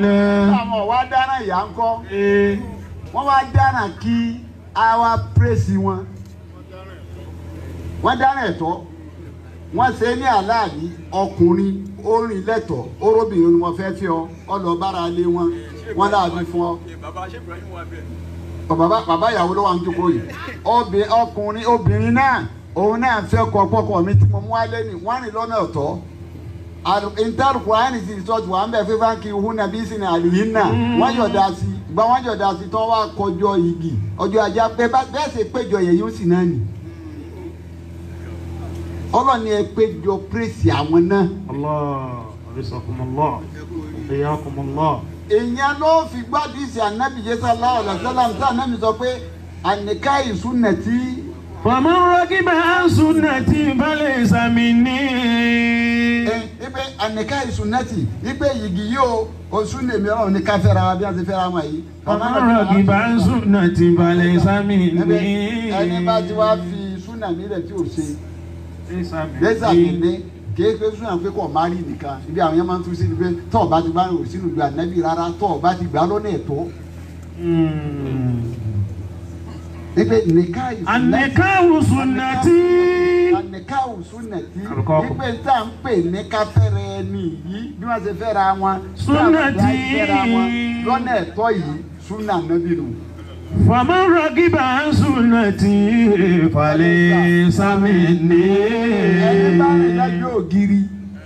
àwọn ọ̀wá dáná ìyá ń kọ́ wọ́n wá dáná kí a wá pírèsì wọn wọ́n dáná ẹ̀tọ́ wọ́n ṣe ní aláàbí ọkùnrin orin lẹ́tọ̀ orobìnrin ni wọ́n fẹ́ fi ọ ọlọ́bára lé wọn wọ́n láàbí fún ọ bàbá bàbá ìyàwó ló wà ń jókòó yìí Obì- ọkùnrin obìnrin náà òun náà fẹ́ kọ pọ́kọ mi tí mo mú wálé ni wọ́n rìn lọ́nà ọ̀tọ̀ ìtàrùkù àyìn sì sọ́ọ̀tù wà ń bẹ̀ fífá kí ihun nàbí sí ní àlìyìn náà wọ́n yọ̀dá sí gba wọ́n yọ̀dá sí tí wọ́n wá kọjọ́ igi ọjọ́ ajá pé bá- bẹ́ẹ̀ sì péjọ yẹn yóò sì náà nì ọlọ́ni ẹ péjọ pírèsì àwọn náà الله رزقكم الله حياكم الله èèyàn ló fi gbádùn ìsìn ànábì jésù aláwọ̀ lọ́sọ́lá tí ànábì sọ pé àníká ìsúnẹ̀tì فمن رغب عن سنتي فليس مني ipe àníká ìsúnẹ̀tì ipe yìgì yóò oṣù lèmi ọ̀rọ̀ ní ká fẹ́ra wa bí wọ́n ti fẹ́ra wọn yìí. فمن رغب عن سنتي فليس Ẹbí مني ẹni bá ti wá fi súnà mílẹ̀ tí ò ṣe ليس lẹ́sà مني nílé kìí pé súnà pé kò má rí nìkan ibi àwọn yẹn máa ń tún sí ni pé tọ́ ọ bá ti gbá rò sínú ìgbà nẹ́bí rárá tọ́ ọ bá ti gbà lọ́nà ẹ̀tọ́ ipe nìka ìsúnẹ̀tì. النكاح سنتي àníkàwù súnẹ̀tì Àlùkò. ipe tá à ń pè ní káfẹ́rẹ́ ẹni yìí bí wọ́n ṣe fẹ́ra wọn Súnàtì. tá à ń fẹ́ra wọn lọ́nà ẹ̀tọ́ yìí súnà nábì nù. فمن رغب عن سنتي فليس مني ẹni bá rìn lẹ́jọ́ ògiri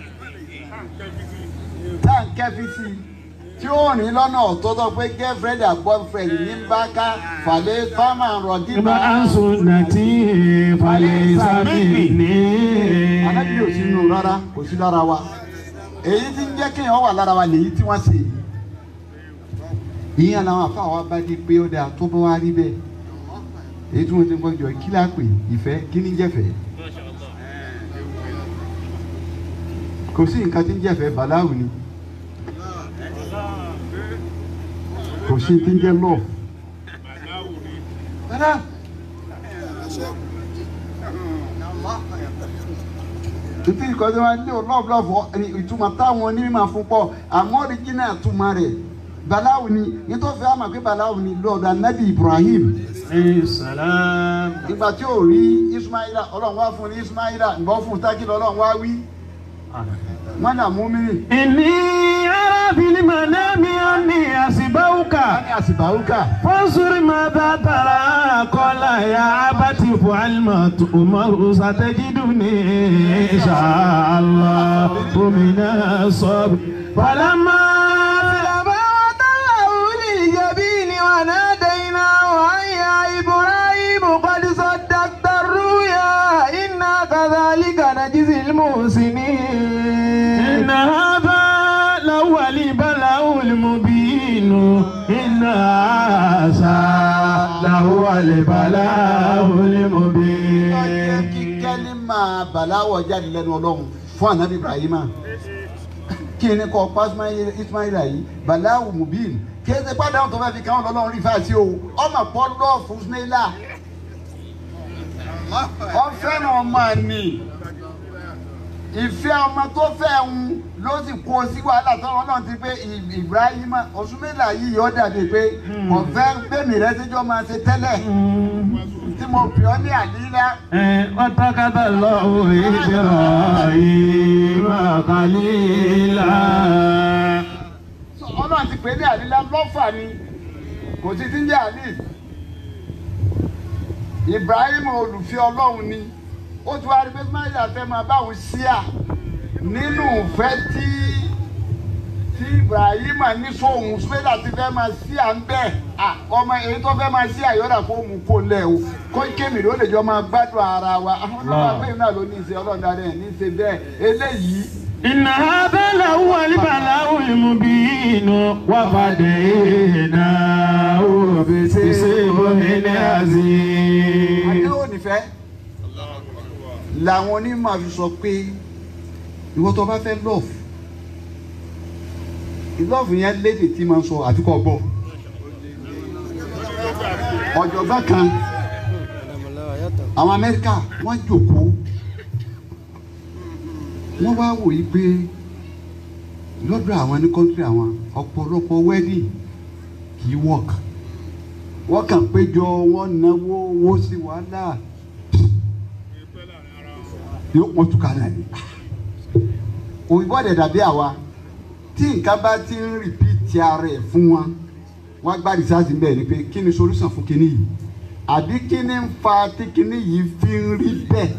tá à ń kẹ́fí sí i tí ó rìn lọ́nà ọ̀tọ̀ tó pé girlfriend and boyfriend ní bá ká fàlẹ́ fámà rọ̀gí رغب عن سنتي فليس مني anábì ò sí nù rárá kò sí lára wa èyí tí ń jẹ́ kéèyàn wà lára wa lèyí tí wọ́n ṣe yìí ìyẹn làwọn afáà wa bá dé pé ó dáa tó bá wá rí bẹ́ẹ̀ èyí tí wọ́n ti ń gbọ́ jọ kí láà pè ìfẹ́ kí ní jẹ́fẹ́ kò sí nǹkan tí ń jẹ́fẹ́ bàláwù ni kò sí tí ń jẹ́ lọ́ọ̀ rárá títí nǹkan tí wọ́n lé o lọ́ọ̀bù lọ́ọ̀bù ìtumọ̀ táwọn onímọ̀ fún pọ̀ àmọ́ ọ̀ríjìnà ìtumọ̀ rẹ̀ bàláwù ni nítorí fẹ́ àmọ̀ pé bàláwù ni lọ́ọ̀dà nabi Ibrahim عليه السلام ìgbà tí ò rí Ismaila ọlọ́run wá fún ní Ismaila ìbọn fún tákìlì ọlọ́run wá wí wọ́n nà mú mi rìn إني أرى في المنام أني أسبوك wọ́n ní àsìbáwúkà فانظر ماذا ترى قال يا أبت افعل ما تؤمر ستجدني إن شاء الله من الصبر فلما فلما وتله للجبين وناديناه أن يا إبراهيم قد صدقت الرؤيا إنا كذلك نجزي المحسنين إن هذا لهو البلاء المبين إن هذا لهو البلاء ọjọ́ المبين kí kẹ́lí máa bàláwọ̀ jáde lẹ́nu ọlọ́run fún ànábì Ibrahima kí ni kò pa Ismaila- Ismaila yìí bàláwù mubin kí ẹ ṣe padà tó fẹ́ fi káwọn lọ́lọ́run rí fáṣí o ọmọ pọ́ lọ́ọ̀fù Ismaila ọ fẹ́ràn ọmọ ni ìfẹ́ ọmọ tó fẹ́ ń ló sì kó sí wàhálà tọ́wọ́ náà ti pé I- Ibrahima Osùmẹ́là yìí yóò dàbí pé ọ̀fẹ́ gbẹ̀mí rẹ síjọ́ máa ṣe tẹ́lẹ̀ tí mo pè ọ́ ní àlílá. واتخذ الله إبراهيم خليلا ọlọ́run ti pè ní àlílá lọ́fà ni kò sí ti ń jẹ́ àlí. Ibrahim olùfẹ́ ọlọ́run ni ó ti wá rí pé máyà fẹ́ máa báwọn ṣíà nínú ìfẹ́ tí tí Ibrahim ní sóhun sùpẹ́lá ti fẹ́ máa ṣíà ń bẹ̀ à ọmọ èyí tó fẹ́ máa ṣíà yọ̀dà kó mú kó lẹ̀ o kó kémi ló lè jọ máa gbádùn ara wa àwọn ọlọ́run àgbẹ̀yìn náà ló ní í ṣe ọlọ́run dáadé ẹ̀ ní í ṣe bẹ́ẹ̀ eléyìí إن هذا لهو البلاء المبين وفديناه بسبب عظيم àdéhùn nífẹ̀ẹ́ làwọn onímọ̀ fi sọ pé ìwọ tó bá fẹ́ lọ́ọ̀fù ìlọ́ọ̀fù yẹn lédè tí máa ń sọ àfikọ́ gbọ́ ọ̀jọ̀gbọ́n kan àwọn Amẹ́ríkà wọ́n jókòó wọ́n wá wò yí pé lọ́dọ̀ àwọn ní kọ́ńtírì àwọn ọ̀pọ̀lọpọ̀ wedding kì í work wọ́n kàn péjọ wọ́n náwó owó sí wàhálà yóò pọ̀ tún kálẹ̀ ni òyìnbó ọ̀dẹ̀ dàbí àwa tí nǹkan bá ti ń rìpíìtì ara ẹ̀ fún wọn wọ́n gbá rìsáàsì ń bẹ̀ ni pé kí ni solution fún kinní yìí àbí kí ni ń fa tí kinní yìí fi ń rí bẹ́ẹ̀.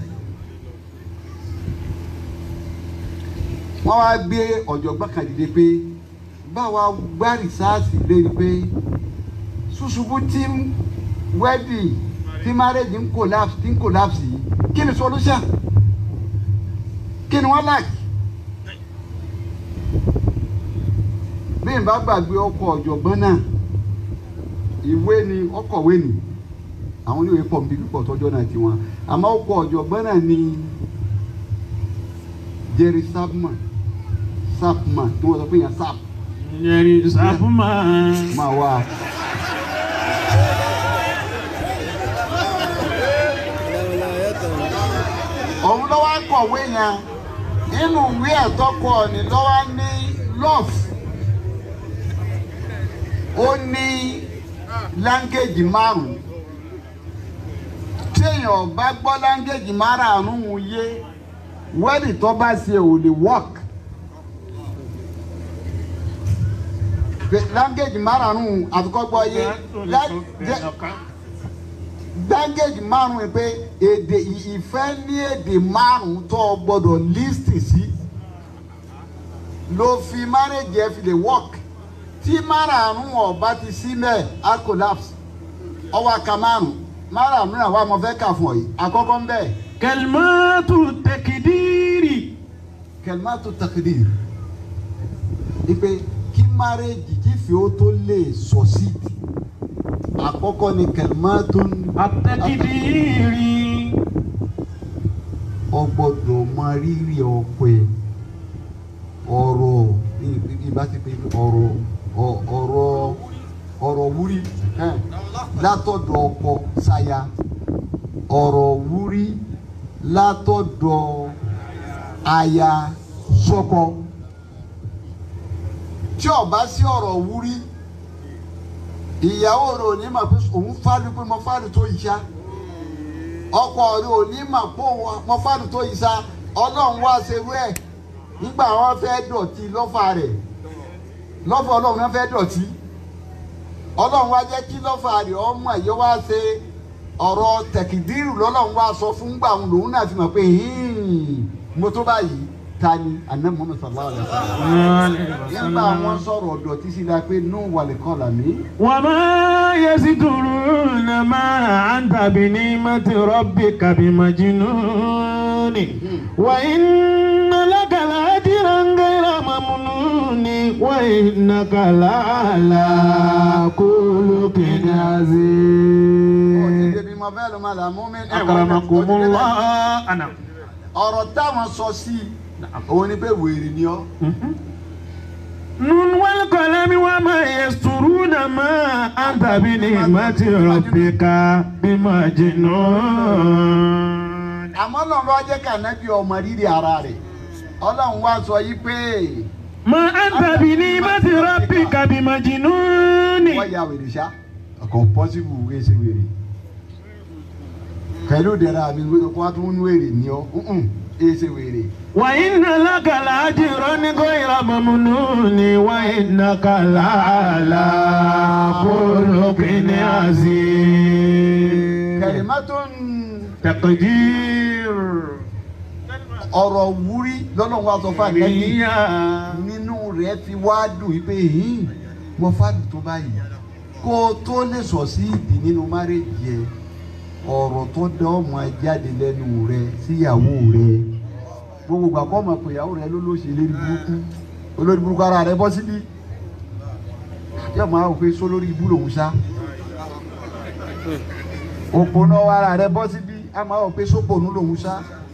wọ́n wá gbé ọ̀jọ̀gbọ́n kan dìde pé báwa gbá rìsáàsì lérí pé ṣùṣùbù tí wedding tí marriage ń collapse tí ń collapse yìí kí ni solution kí ni wọ́n like. bí n bá gbàgbé ọkọ̀ ọ̀jọ̀gbọ́n náà ìwé ni ọkọ̀wé ni àwọn oníwèé pọ̀ níbi pípọ̀ tọ́jọ́ náà tiwọn àmọ́ ọkọ̀ ọ̀jọ̀gbọ́n náà ni Jerry Sapman Sapman tí wọ́n sọ pé yẹn Sap Yẹri Sapuma. máa wá. òun lọ́wọ́ kọ̀wé yẹn nínú ìwé ẹ̀tọ́kọ̀ ni lọ́wọ́ ní love ó ní láńgéèjì márùn-ún téèyàn bá gbọ́ láńgéèjì márùn-ún yé wẹ́ẹ̀dì tó bá ṣe ò lè work láńgéèjì márùn-ún àfikọ́ gbọ́ yé láńgéèjì márùn-ún pé èdè ìfẹ́ ní èdè márùn-ún tó o gbọ́dọ̀ lísìtì sí ló fi márèjì ẹ fi lè work tí márààrún ọba ti sí mẹ́ẹ̀ á collapse ọwọ́ aka márùn márààrún náà wà mọ́ fẹ́ kà fún ọ yìí àkọ́kọ́ ń bẹ̀ Kalimatu takidiri. kẹlmátù takidir ipe kí márèjì kí fi ó tó lè sọ̀síìtì àkọ́kọ́ ni kẹlmátù Atakidiri. ọ gbọ́dọ̀ mọ rírì ọkọ ẹ ọ̀rọ̀ ìbá ti pe ọ̀rọ̀ ọ- ọ̀rọ̀ ọ̀rọ̀ wúrí ẹn, látọ̀dọ̀ ọkọ sáya ọ̀rọ̀ wúrí látọ̀dọ̀ aya sọ́kọ tí ó bá sí ọ̀rọ̀ wúrí ìyàwó rẹ̀ ò ní mà pé òun fárí pé mo fárí tó yìí ṣá ọkọ rẹ̀ ò ní mà pé òun mo fárí tó yìí ṣá ọlọ́run wá ṣerú ẹ̀ nígbà wọn fẹ́ dọ̀tí lọ́fà rẹ̀ lọ́fà ọlọ́run náà fẹ́ dọ̀tí ọlọ́run wá jẹ́ kí lọ́fà rẹ̀ ọmọ ẹ̀yọ́ wá ṣe ọ̀rọ̀ tẹ̀kìdírù lọ́lọ́run wá sọ fún gbà òun lòun náà fi mọ̀ pé "Hmm, mo tó báyìí ta ni àná Muhammad sallallahu alaihi wasallam nígbà wọn sọ̀rọ̀ dọ̀tí sí la pé nù wàlẹ̀ kọ́ làmí. وما يزدرون ما أنت بنعمة ربك بمجنون وإن لك لأجرا غير ممنون وإنك لعلى خلق ó ti عظيم débi mo fẹ́ ló máa là mú mi. أكرمكم الله أنا ọ̀rọ̀ táwọn sọ sí i òun ni pé wèrè ni ọ́. نون والقلم وما يسترون ما أنت بنعمة ربك بمجنون àmọ́ ọlọ́run wá jẹ́ kànábì ọmọ rírì ara rẹ̀ ọlọ́run wá sọ yí pé ما أنت بنعمة ربك بمجنون wọ́n ya wèrè ṣá ọkọ̀ pọ́sibù wíwé ṣe wèrè pẹ̀lú ìdẹ̀ra mi kó wá tún ń wèrè ní ọ́ ǹǹ èé ṣe wèrè. وإن لك لأجرا غير ممنون وإنك لعلى خلق عظيم kẹ̀lẹ́mọ́tò تقدير ọ̀rọ̀ wúrí lọ́lọ́run wá sọ fún àgbẹ̀bí نية nínú rẹ̀ fi wá dùn wípé yìí mo fàdùn tó báyìí kó o tó lè sọ sí ìdí nínú márèjì ẹ ọ̀rọ̀ tó dán ọmọ ẹ jáde lẹ́nu rẹ síyàwó rẹ gbogbo ìgbà kọ́ ọmọ pé ìyàwó rẹ ló ló ṣe lérí burúkú olórí burúkú ara rẹ bọ́ síbí yóò máa wò pé sólórí ibú lòún sá òpónà ara rẹ bọ́ síbí a máa wò pé sópònú lòún sá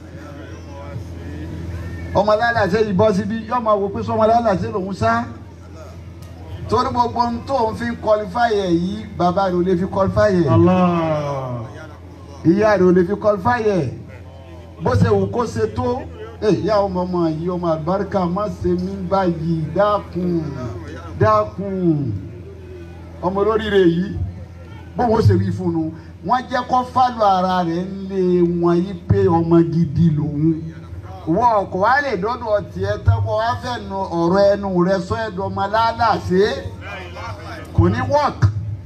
ọmọ lálàsẹ yìí bọ́ síbí yóò máa wò pé sọmọ lálàsẹ lòún sá torí gbogbo ohun tó ń fi kọlifáyì ẹ̀ yìí bàbá rẹ̀ ò lè fi kọlifáyì ẹ̀ الله ìyá rẹ̀ ò lè fi kọlifáyì ẹ̀ bó ṣe wù kó ṣe tó ìyá ọmọ ọmọ yìí ọmọ àlùbáríkà má ṣe mí báyìí dákun dákun ọmọ olóríire yìí bóun ó ṣe wí fún un wọ́n jẹ́ kó fálù ara rẹ̀ lé wọn yí pé ọmọ gidi lòun wọ́n ọkọ̀ wa lè dọ́dọ̀ tiẹ̀ tẹ́kọ̀ wá fẹ́ nu ọ̀rọ̀ ẹnu rẹ̀ sọ ẹ̀dọ̀ ọmọ aláàláṣe kò ní wọ́ọ̀k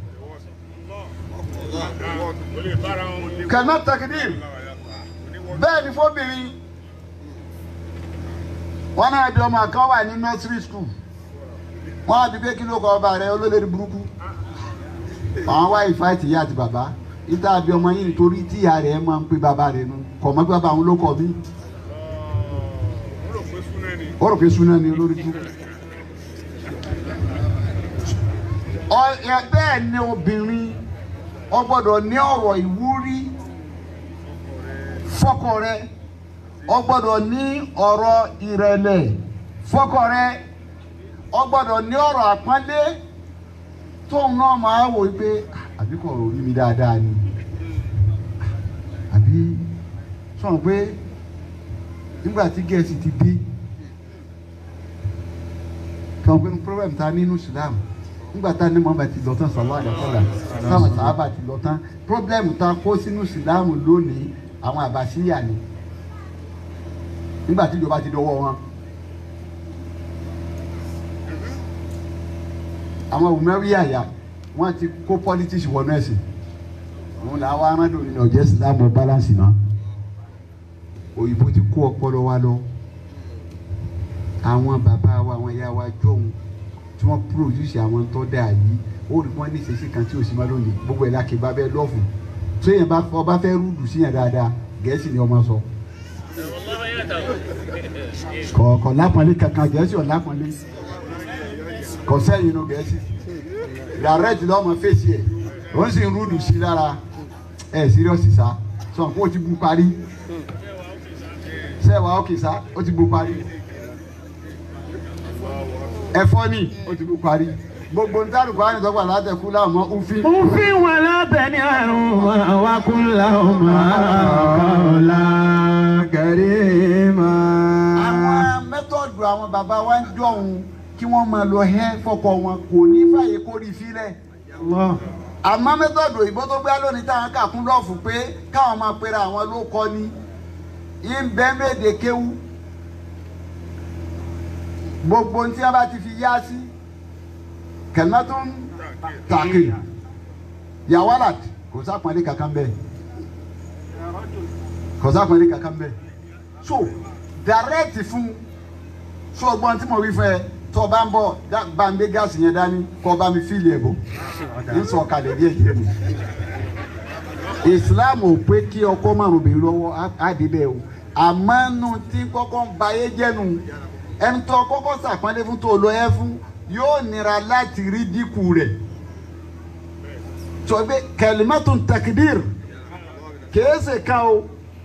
kẹ̀mẹ́ tẹkidir bẹ́ẹ̀ ni fóbìnrin wọn náà bí ọmọ kan wà ní nursery school wọn á bí pé kí ló kọ ọba rẹ olólè burúkú àwọn wá ìfáìtì ìyá àti bàbá ìta bí ọmọ yìí nítorí tí ìyá rẹ máa ń pè bàbá rẹ nu kọ̀ mọ́ pé bàbá àwọn ló kọ mí ó rò pé súná ni olórí kú. ọ̀yẹ́ bẹ́ẹ̀ ni obìnrin ó gbọ́dọ̀ ní ọ̀rọ̀ ìwúrí fọ́kọ rẹ ó gbọ́dọ̀ ní ọ̀rọ̀ ìrẹ̀lẹ̀ fọ́kọ rẹ ó gbọ́dọ̀ ní ọ̀rọ̀ àpọ́nlé tóun náà máa wò ó pé àbí kò rí mi dáadáa ni àbí sọ̀rọ̀ pé nígbà tí gẹ̀ẹ́sì ti dé kàn pé problem ta nínú Islam nígbà tá ní Muhammad ti lọ tán sallallahu alaihi wasallam táwọn sàábà ti lọ tán problem ta kó sínú Islam lónìí àwọn àbàṣíyà ni nígbà tí ìjọba ti dọwọ́ wọn. àwọn òmẹ́rí àyà wọ́n ti kó politics wọnú ẹ̀sìn òun là wá arándò nínú ọ̀jẹ̀ Islam balance náà òyìnbó ti kó ọpọlọ wa lọ àwọn bàbá wa àwọn ìyá wa jọ̀hún tí wọ́n produce àwọn tó dáa yìí ó rí wọ́n ní ìṣesí kan tí ò sí mọ́ lónìí gbogbo ẹ̀ lákè bá bẹ́ẹ̀ lọ́ọ̀fù tó yẹn bá ọba fẹ́ rúdù sí yẹn dáadáa gẹ̀ẹ́sì ni ọmọ sọ. kọ̀ọ̀kan lápọ̀nlé kankan gẹ̀ẹ́sì ọ̀ lápọ̀nlé kò sẹ́yìn inú gẹ̀ẹ́sì direct lọ́mọ fèsì ẹ̀ ó sì ń rúdù sí lára ẹ̀ síríọ̀sì sá sọ pé ó ti bu parí sẹ́wàá ókè sá ó ti bu parí ẹ̀fọ́ ni ó ti bu parí gbogbo ní tàbí kwara nìtọ́gbà látẹ̀kú láwọn òfin. òfin wà lábẹ́ ní àrùn wa kún láwọn kọ́ọ̀lá kẹrìmà. àwọn mẹ́tọ̀dù àwọn bàbá wa ń jọ̀hún kí wọ́n máa lọ hẹ́ fọkọ wọn kò ní fàyè kórìí fílẹ̀. àmọ́ mẹ́tọ̀dù òyìnbó tó gbé lónìí táwọn kà kún lọ́ọ̀fù pé káwọn máa pera àwọn ló kọ́ ni ìbẹ́mẹ̀dẹ̀ kéwú gbogbo tí a bá ti fi yá sí kẹlẹtún tàkì yawalat kò sápọnlé kankan bẹ́ẹ̀ kò sápọnlé kankan bẹ́ẹ̀ so direct fún so ọgbọ́n tí mo wí fún ẹ tó o bá ń bọ̀ bá ń gbé gáàsì yẹn dání kó o bá mi fíìlì ẹ̀ bọ̀ ń sọ kalẹ̀ díẹ̀ díẹ̀ mi Islam ò pé kí ọkọ márùn bèèrè lọ́wọ́ á dé bẹ́ẹ̀ o àmọ́ nu tí kọ́kọ́ ń ba ayé jẹ́nu ẹni tó kọ́kọ́ sàpọ́nlé fún tó lọ ẹ fún yóò nira láti rí dínkù rẹ̀ sọ pé kẹlímẹ́tò tẹkidir kèése ká o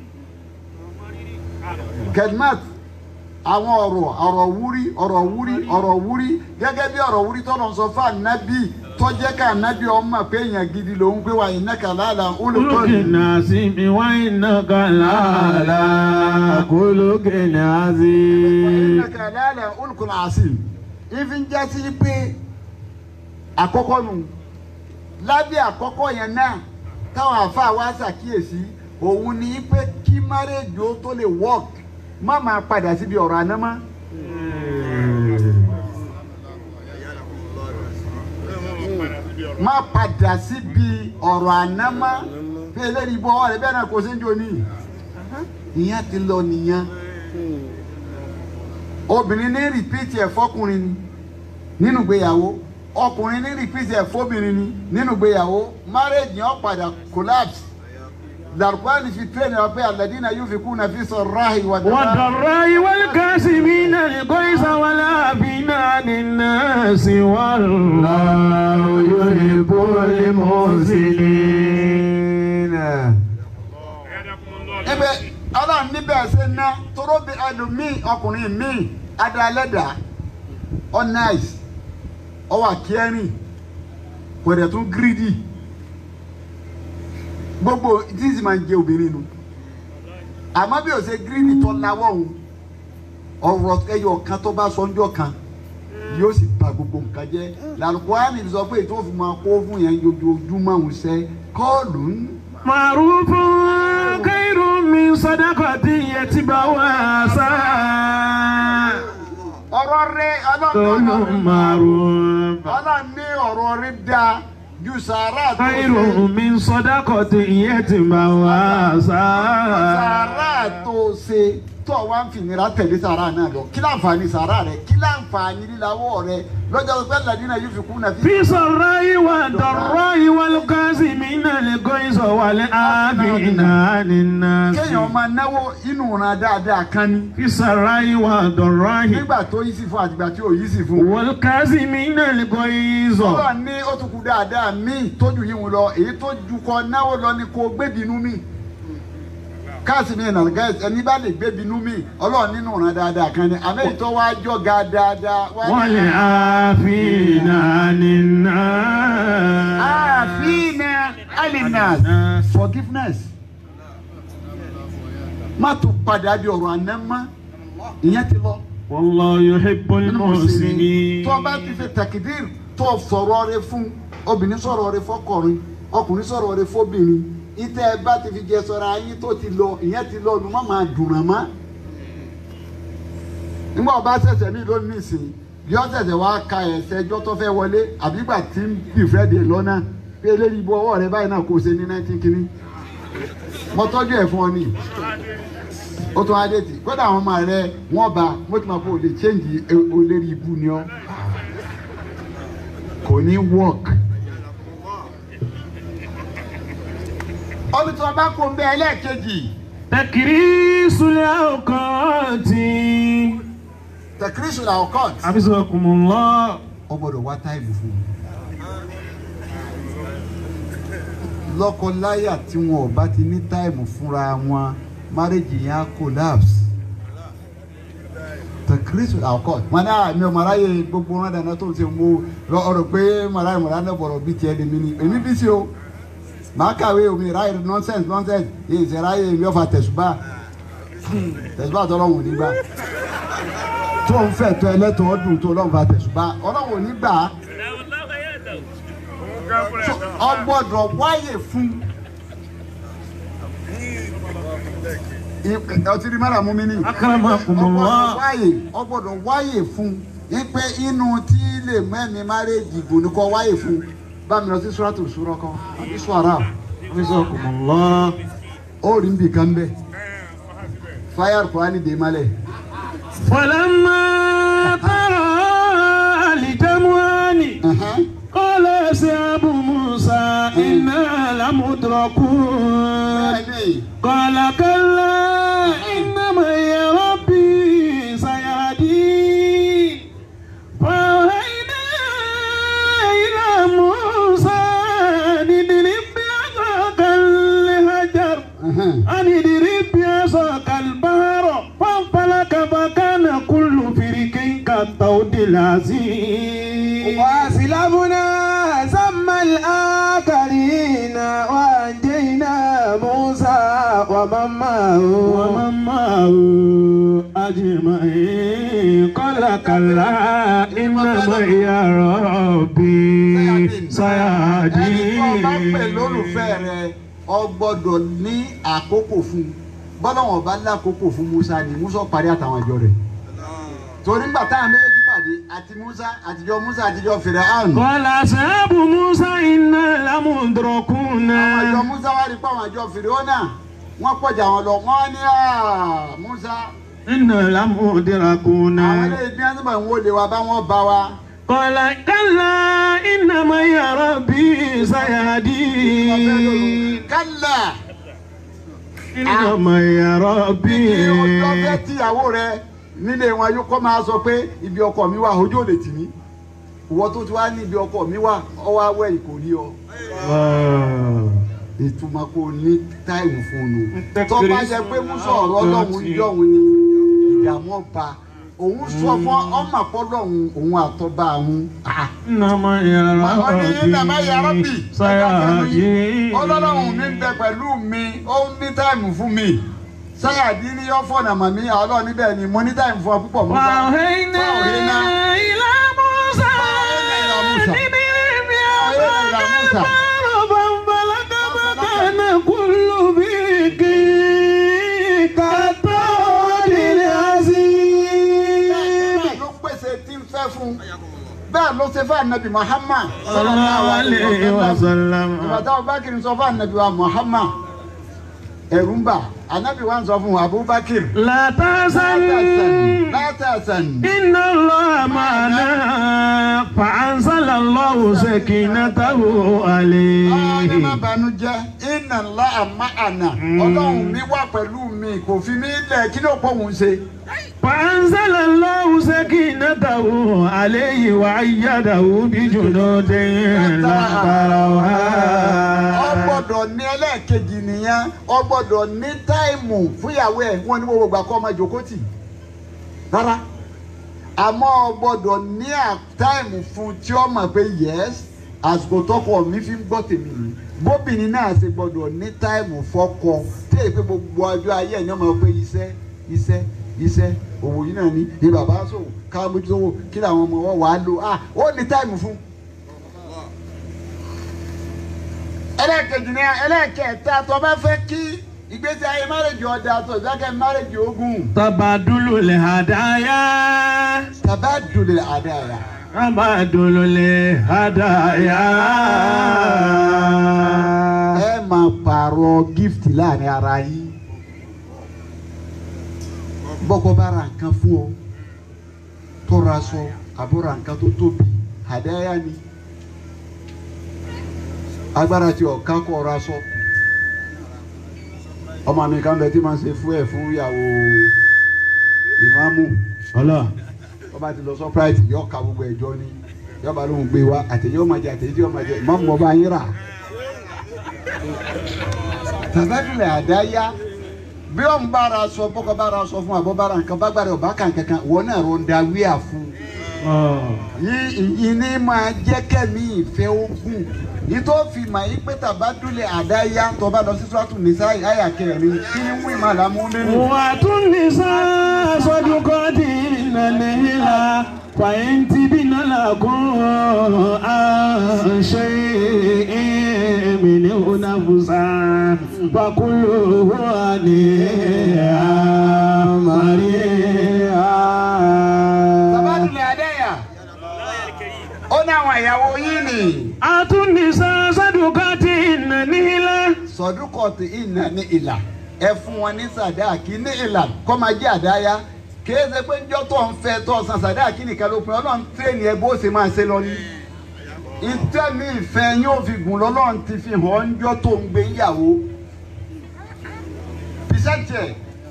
kẹlímẹ́t àwọn ọ̀rọ̀ ọ̀rọ̀ wúrí ọ̀rọ̀ wúrí ọ̀rọ̀ wúrí gẹ́gẹ́ bí ọ̀rọ̀ wúrí tọ́nà sọ fún ànábì tọ́jẹ́ ká ànábì ọmọ pé èèyàn gidi lòún pé wà iná kàlálà olùkọ́ olókè náà sí mi wá iná kàlálà kólókè náà sí. iná kàlálà olùkọ́ náà sí ifi ń jásí pé àkọ́kọ́ nù lábẹ́ àkọ́kọ́ yẹn náà táwọn àfa wa ṣàkíyèsí òun ni pé kí márèjì ó tó lè work má máa padà síbi ọ̀rọ̀ àná mọ́. má padà síbi ọ̀rọ̀ àná mọ́ pé eléyìí bọ́ ọ̀rẹ́ bẹ́ẹ̀ náà kò sí ní òní ìyẹn ti lọ nìyẹn obìnrin ní rìpíìtì ẹ̀ fọkùnrin ni nínú ìgbéyàwó ọkùnrin ní rìpíìtì ẹ̀ fóbìnrin ni nínú ìgbéyàwó marriage yẹn padà collapse làrúkọ́ni fi tẹ́lẹ̀ wá pé alladina yunfikuna fi sarrahi wa والضراء والكاسمين الغيظ والعافين عن الناس والله يحب المحسنين ibẹ̀ ọlọ́run níbẹ̀ ṣe ná toró bí ẹlòmíì ọkùnrin míì adalẹ́dà ọ nice ọ wà kẹrin kò dẹ̀ tún gírídì gbogbo tí sì máa ń jẹ obìnrin nu àmọ́ bí o ṣe gírídì tó lawọ́ òun ọ̀rọ̀ ẹyọ kan tó bá sọ ńjọ́ kan yóò sì bà gbogbo nǹkan jẹ́ làlùkùránì sọ pé ètò òfin máa kó fún yẹn ojoojúmọ́ òun ṣe kọ́ọ̀lù ń معروف خير من صدقة يتبعها ساعة ọ̀rọ̀ rẹ قول ọlọ́run معروف ọlọ́run ní ọ̀rọ̀ rẹ dáa ju sàárà tó خير ṣe من صدقة يتبعها ساعة sàárà tó ṣe tó wá ń fìnira tẹ̀lé sàárà náà lọ kí láǹfààní sàárà rẹ kí láǹfààní líláwọ́ rẹ lọ́jọ́ pé ladina yóò fi kú nàfi. في سراء والضراء والكاظمين الغيظ والعافين عن الناس kéèyàn máa náwó inú ran dáadáa kan ní. في سراء والضراء nígbà tó yí sí fún àtìgbà tí ò yí sí fún. والكاظمين الغيظ ọlọ́run ní ó tún kú dáadáa míì tójú yìí wọn lọ èyí tó ju kọ náwó lọ ni kò gbébinú mi. káàsì mi nàlgá ẹni bá lè gbébinú mi ọlọ́run nínú ran dáadáa kan ní àmẹ́yìí tó wá jọ̀ga dáadáa. wá ní- والعافين عن الناس àfihàn alinas forgiveness má tún padà bí ọ̀rọ̀ àná mọ́ ìyẹn ti lọ. والله يحب المحسنين tó o bá ti fi tẹkidir tó o sọ̀rọ̀ rẹ fún obìnrin sọ̀rọ̀ rẹ fọkùnrin ọkùnrin sọ̀rọ̀ rẹ fóbìnrin ìtẹ́ ẹ bá ti fi jẹ sọ̀rọ̀ ayé tó ti lọ ìyẹn ti lọ nu má máa dùn ràn mọ́. nígbà ọba ṣẹ̀ṣẹ̀ mi lónìí nìsín bí ọ ṣẹ̀ṣẹ̀ wá ka ẹ̀sẹ̀ ẹjọ́ tó fẹ́ wọlé àbí ìgbà tí ń bì fẹ́ dé lọ́nà pé eléyìí bọ́ ọwọ́ rẹ báyìí náà kò ṣe ní nineteen kínní mo tọ́jú ẹ̀ fún ọ ní ó tún adé tì kódà àwọn ọmọ rẹ wọn bá mo ti máa kó o lè change e- olórí ibu ni ọ kò ní work. olùtọ́ bá kó ń bẹ ẹlẹ́ẹ̀kejì تكريس الأوقات tẹkírísù làwọn court حفظكم الله ọ gbọ́dọ̀ wá táìmù fún un. lọ́kọ-láyà tí wọn ò bá ti ní táìmù fúnra wọn márèjì yẹn á collapse. tẹkírísù làwọn court wọn ní àmì ọmọ aráyè gbogbo wọn dáná tó ń ṣe mo lọ ọ̀rọ̀ pé màráyè màráyè náà bọ̀rọ̀ bíi tiẹ̀ lèmi ni èmi bí sí o màá kàwé omi ráyè nonsense nonsense èyí ṣe ráyè mi ọ̀fà tẹ̀sùbà tẹ̀sùbà tọ́lọ́hùn ò ní gbà tó ń fẹ́ tó ẹlẹ́tọ̀ ọdún tó ọlọ́run bá tẹ̀sùbá ọlọ́run ò ní gbà á So, ọ gbọ́dọ̀ wáyè fún I- ọtí rí mọ́ra mú mi ní أكرمكم ọ gbọ́dọ̀ الله wáyè ọ gbọ́dọ̀ wáyè fún ipe inú tí lè mẹ́mi márèjì gùn ní kọ́ wáyè fún bá mi lọ sí sùràtù sùrọ̀ kan àbí sùrà حفظكم الله ó rí nbì kan bẹ́ẹ̀ fáyà kùránì dè malẹ̀ فلما ترى الجمعان قال أصحاب موسى إنا لمدركون bẹ́ẹ̀ni قال كلا إن معي ربي سيهدين فأوحينا إلى موسى أن اضرب بعصاك الحجر أن اضرب بعصاك البحر فانفلق فكان كل فرق كالطود العظيم وأسلمنا ثم الآخرين وأنجينا موسى ومن معه ومن معه أجمعين قال كلا إن معي ربي ẹni tó bá pè lólùfẹ́ سيهدين rẹ ọ gbọ́dọ̀ ní àkókò fún bọ́lọ́wọ́n bá lákòókò fún Musa ni Musa parí àtàwọn ìjọ rẹ̀ torí ńgbà táwọn méjèèjì pàdé àti Musa àtijọ́ Musa àtijọ́ Fìràhàn قال أصحاب موسى إنا لمدركون àwọn ìjọ Musa wá rí pé àwọn ìjọ Fìràhàn wọ́n pọ̀jà wọn lọ wọ́n ní "Ah, Musa إنا لمدركون àwọn ilé ìgbín àti bàwọn olè wa bá wọn bá wa قال كلا إن معي ربي سيهدين kálá إن معي kí ربي ọjọ́ fẹ́ tíyàwó rẹ nílé wọn yóò kọ́ máa sọ pé ibi ọkọ mi wà ojú ò lè tì mí ìwọ tó ti wá ní ibi ọkọ mi wà ọwọ́ awẹ́ yìí kò rí ọ الله. ìtumọ̀ kò ní táìmù fún un Tẹ́kìrì tó bá yẹ pé mú sọ̀rọ̀ ọlọ́run yọ̀hún ni ìdààmú ọba òun sọ fún ọmọ àpọ́lọ́hún òun àtọ́ba àwọn Nàmá yàrá wọ́n ní nàmá yàrá bì sáyà yìí. ọlọ́run mi ń bẹ pẹ̀lú mi ó ní táìmù fún mi sáyà dín ní yọ́fọ̀nà màmí ọlọ́run níbẹ̀ ni mo ní táyì fún ọ púpọ̀ mú bá وأوحينا إلى موسى بإذن فانفلق فكان كل فرق كالطود العظيم bẹ́ẹ̀ ló pèsè tí ń fẹ́ fún bẹ́ẹ̀ ló ṣe fún ànábì Muhammad صلى الله عليه وسلم ìbàdàn Abubakar sọ fún ànábì wa Muhammad ẹ̀rù ń bà ànábì wa ń sọ fún Abubakar لا تحزن látàsán إن الله معنا فأنزل الله سكينته ọ̀ọ́ni má عليه banújẹ́ iná ńlá àmà àná ọlọ́run mi wà pẹ̀lú mi kò fi mí lẹ̀ kí ló pọ̀ òun ṣe. فأنزل الله سكينته عليه وأيده بجنود لا ọ تروها gbọ́dọ̀ ní ẹlẹ́ẹ̀kejì nìyẹn ọ gbọ́dọ̀ ní táìmù fúyàwó ẹ̀ wọ́n ní gbogbo àkọ́ ọmọ jòkótì rárá àmọ́ ọ gbọ́dọ̀ ní à- táìmù fún tí ó mọ̀ pé yẹ́s àsìkò tọkọ mi fi ń gbọ́ tèmi ni bóbìnrin náà ṣe gbọ́dọ̀ ní táìmù fọ́kọ tí èyí pé gbogbo ọjọ́ ayé ẹ̀ ní ọmọ pé iṣẹ́ iṣẹ́ iṣẹ́ òwò yìí náà ní ní bàbá sòwò ká mójútówó kí làwọn ọmọ wọn wàá lò ah ó ní táìmù fún ẹlẹ́ẹ̀kejì ni ẹlẹ́ẹ̀kẹta tó bá fẹ́ kí ìgbésí ayé márèjì ọ̀dà tó ìdákẹ́ márèjì ogun تبادل الهدايا tàbá dùlẹ̀ àdáyà. تبادل الهدايا ẹ máa pààrọ̀ gift láàrin ara yín bọ́kọ bá ra nǹkan fún ọ tó ra aṣọ àbó ra nǹkan tó tóbi àdáyà ni agbára tí ọ̀ká kọ̀ ra aṣọ ọmọ mi kan bẹ tí máa ń ṣe fún ẹ fún ìyàwó ìmáàmù الله wọ́n bá ti lọ sọ́práìtì yọ ká gbogbo ẹ̀jọ́ ni yọba lóhùn gbé wa àtẹ̀yẹ́ ọmọ jẹ àtẹ̀yẹ́ tí ọmọ jẹ ìmáàmù ọba yín rà. tàbátìlẹ̀ àdáyá bí ọ̀n bára sọ bọ́kọ bára sọ fún àbọ̀ bára nǹkan bá gbára ọba kan kankan wọn náà ro ń da wíà fún yí ìní máa jẹ́ kẹ́mi ìfẹ́ ogun yìí tó fi mà yí pé tàbátìlẹ̀ àdáyá tó bá lọ sí sọ́tún nìsa àyà kẹrin kí ń wí màlámú nínú. وأتوا النساء صدقاتهن نهلا فإن تبن لكم عن شيء منه نفسا فكلوه هنيئا مريئا tàbátìlẹ̀ àdáyá ó ní àwọn ìyàwó yín ni. أتوا النساء صدقاتهن نهلا sọdúnkọ̀tì ìnà ní ìlà ẹ fún wọn ní sàdáàkì ní ìlà kọ́ máa jẹ́ àdáyá kìí ṣe pé njọ́ tó ń fẹ́ tó san sàdáàkì nìkan ló pin ọlọ́run tírèèni ẹ bó ṣe máa ṣe lọ ní. ìtẹ́mi ìfẹ́ yóò fi gùn lọ́lọ́run ti fi hàn ọ́ njọ́ tó ń gbé ìyàwó. pìṣẹ́tì